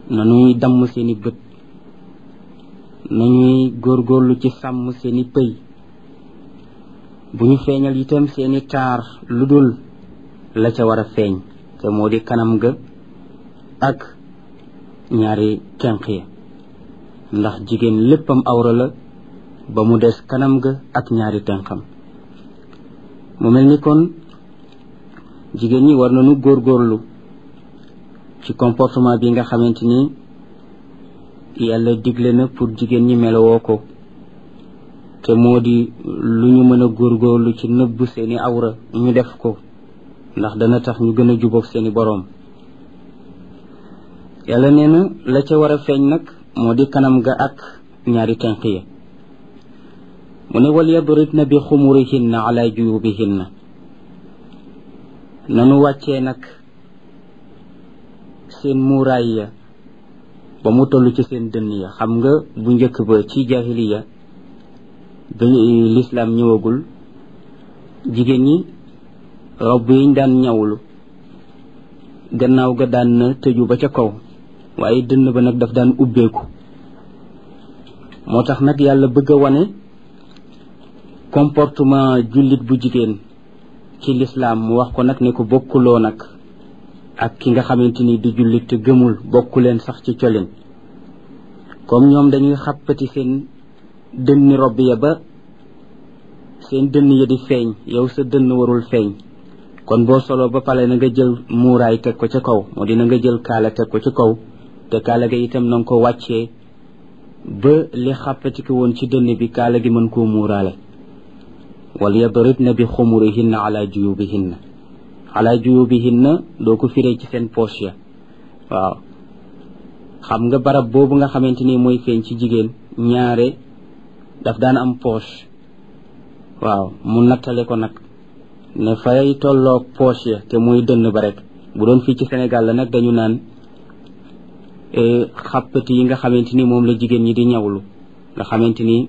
nañuy damm seeni bët nañuy góorgóorlu ci sàmm seeni pëy bu ñu feeñal itam seeni taar lu dul la ca war a feeñ te moo di kanam ga ak ñaari tenq ya ndax jigéen léppam awra la ba mu des kanam ga ak ñaari tenqam mu mel ni kon jigéen ñi war nañu góorgóorlu ci comportement bi nga xamante ni yàlla digle na pour jigéen ñi melowoo ko te moo di lu ñu mën a góorgóorlu ci nëbb seeni awra ñu def ko ndax dana tax ñu gën a jubóog seeni boroom yàlla nee na la ca war a feeñ nag moo di kanam ga ak ñaari tenq ya mu ne wal yadribna bi xumurihinna ala juyubihinna nanu wàccee nag seen muuraay ya ba mu toll ci seen dënn ya xam nga bu njëkk ba ci jahiliya ba lislaam ñëwagul jigéen ñi robb yiñ daan ñawlu gannaaw ga daan na tëju ba ca kaw waaye dënn ba nag daf daan ubbeeku moo tax nag yàlla bëgg a wane comportement jullit bu jigéen ci lislaam mu wax ko nag ne ko bokkuloo nag ak ki nga xamante ni di jullit te gëmul bokku leen sax ci colin comme ñoom dañuy xàppati seen dënni robb ya ba seen dënn ya di feeñ yow sa dënn warul feeñ kon boo solo ba pale na nga jël muuraay teg ko ca kaw moo dina nga jël kaala teg ko ca kaw te kaala ga itam na nga ko wàccee ba li xàppati ko woon ci dënn bi kaala gi mën koo muuraale wal yadribna bi xumurihinna ala juyubihinna ala juyubihinna doo ko firee ci seen poche ya waaw xam nga barab boobu nga xamante ni mooy feeñ ci jigéen ñaare daf daan am poche waaw mu nattale ko nag ne fay tolloog poche ya te muy dënn ba rek bu doon fii ci Sénégal la nag dañu naan xàppati yi nga xamante ni moom la jigéen ñi di ñawlu nga xamante ni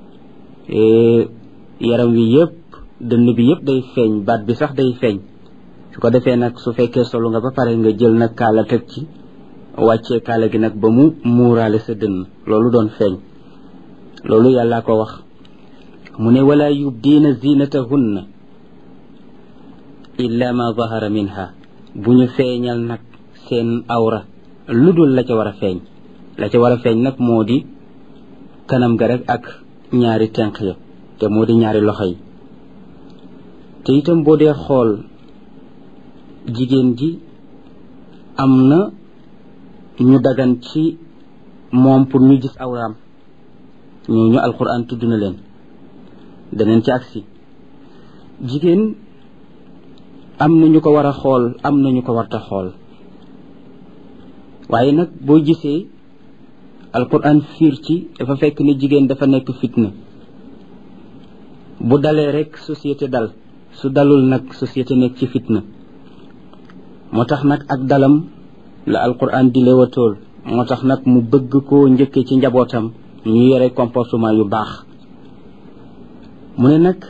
yaram wi yëpp dënn bi yëpp day feeñ baat bi sax day feeñ su ko defee nag su fekkee solo nga ba pare nga jël nag kaala teg ci wàccee kaala gi nag ba mu muuraale sa dënn loolu doon feeñ loolu yàllaa ko wax mu ne wala yubdiina zinatahunna illa ma zahara minha bu ñu feeñal nag seen awra lu dul la ca war a feeñ la ca war a feeñ nag moo di kanam ga rek ak ñaari tenq ya te moo di ñaari loxo yi te itam boo dee xool jigéen ji am na ñu dagan ci moom pour ñu gis awraam ñooñu alquran tudd na leen daneen ci agsi jigéen am na ñu ko war a xool am na ñu ko warta xool waaye nag boo gisee alquran fiir ci dafa fekk ni jigéen dafa nekk fitna bu dalee rek société dal su dalul nag société nekk ci fitna moo tax nag ak dalam la alquran di leewatool moo tax nag mu bëgg koo njëkkee ci njabootam ñu yore comportement yu baax mu ne nag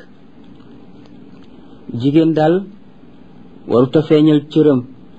jigéen daal waruta feeñal cëram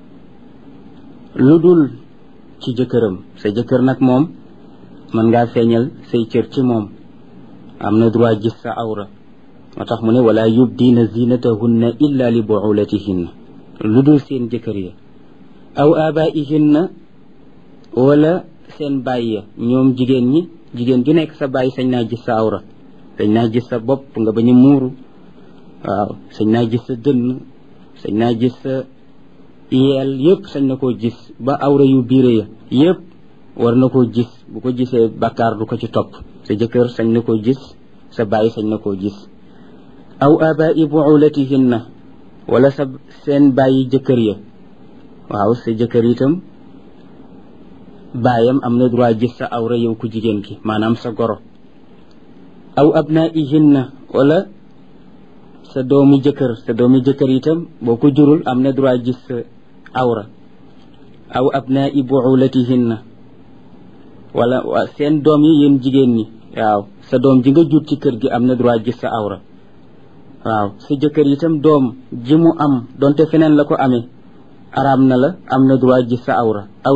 lu dul ci jëkkëram sa jëkkër nag moom mën ngaa feeñal say cër ci moom am na droit gis sa awra moo tax mu ne wala yubdiina zinatahunna illa li buulatihinna lu dul seen jëkkër ya aw abaihinna wala seen baay ya ñoom jigéen ñi jigéen ju nekk sa baay sañ naa gis sa awra sañ naa gis sa bopp nga bañ a muuru waaw sañ naa gis sa dënn sañ naa gis sa yeel yëpp sañ na koo gis ba awra yu biire ya yëpp war na koo gis bu ko gisee bakkaar du ko ci topp sa jëkkër sañ na koo gis sa baay sañ na koo gis aw abai buulatihinna wala sa seen bàyyi jëkkër ya waaw sa jëkkër itam baayam am na droit gis sa awra yow ku jigéen ki maanaam sa goro aw abnaihinna wala sa doomi jëkkër sa doomi jëkkër itam boo ko jurul am na droit gis sa awra aw abnai buulatihinna wala seen doom yi yéen jigéen ñi waaw sa doom ji nga jur ci kër gi am na droit gis sa awra waaw sa jëkkër itam doom ji mu am donte feneen la ko amee araam na la am na droit gis sa awra